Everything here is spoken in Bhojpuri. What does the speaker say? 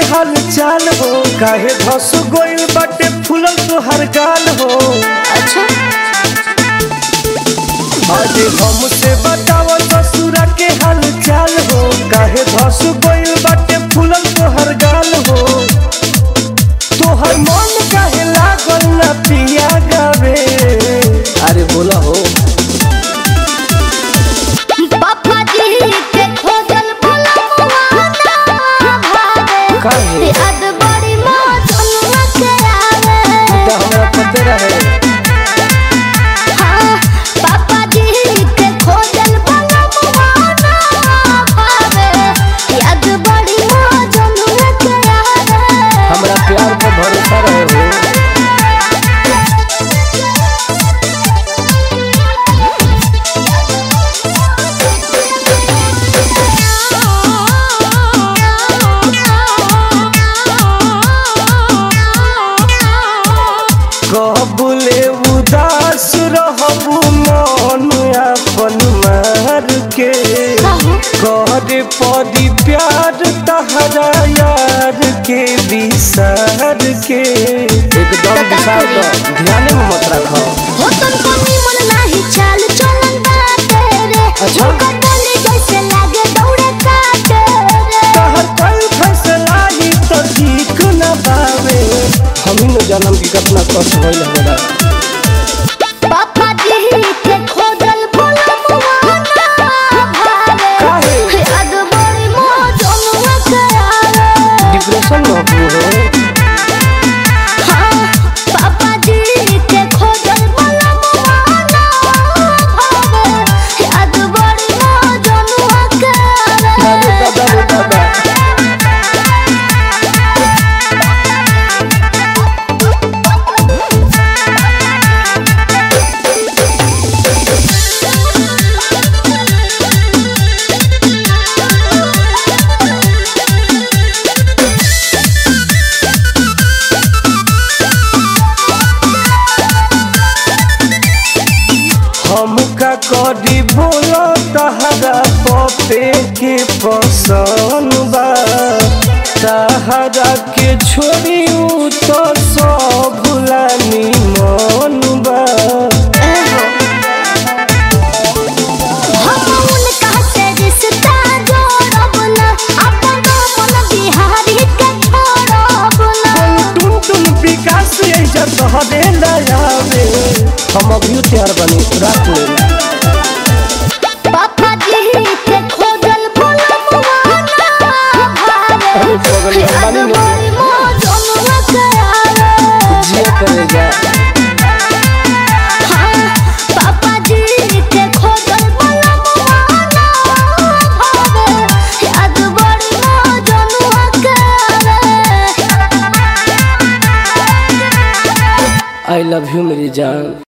हाल चाल हो काहे धस गोइल बाटे फूलल तोहर गाल हो अच्छा अरे हमसे बताव ससुरा के हाल चाल हो काहे धस गोइल बाटे फूलल तोहर गाल हो तोहर मन काहे लागल ना पिया गावे अरे बोला हो पापा जी के खोजल भोला ना भावे काहे? याद बड़ी मौजनुआ के आवे तो हमरा पते रहे हाँ, पापा जी के खोजल भोला ना भावे याद बड़ी मौजनुआ के आवे हमरा प्यार पर भरोसा रहे हो कबुले उदास रहबू मन अपन मार के करे पड़ी प्यार तहरा यार के विसार के एकदम विसार दो ध्यान में मत रखो हो तुमको निमन नाही चाल चलन बाटे रे अच्छा। झुमका डाले जैसे लागे दौड़े काटे रे तहर कोई फैसला ही तो ठीक न पावे हम ही न जानम की कितना कष्ट होइल हमरा पापा जी के खोजल भोला मुआना भावे काहे? याद बड़ी मौजनुआ के आवे डिप्रेशन में हो हाँ, पापा जी के खोजल भोला मुआना भावे याद बड़ी मौजनुआ के दादा आवे दादा दादा हमका करी बोलो तहरा पपे के पसंद बा तहरा के छोड़ी उ तो सब भुलानी मन बा हम उनका से रिश्ता जोड़ब ना, अपन मन बिहारी के छोड़ब ना। टुन टुन विकास ऐसा तहरे लायावे हम अभी तैयार बनी रात में पापा जी के खोजल भोला मुआना भावे। अरे बगल में याद बानी ना। बड़ी मौजनुआ के आवे। जिया करेगा हाँ, पापा जी के खोजल भोला मुआना भावे। याद बड़ी मौजनुआ के आवे। आई लव यू मेरी जान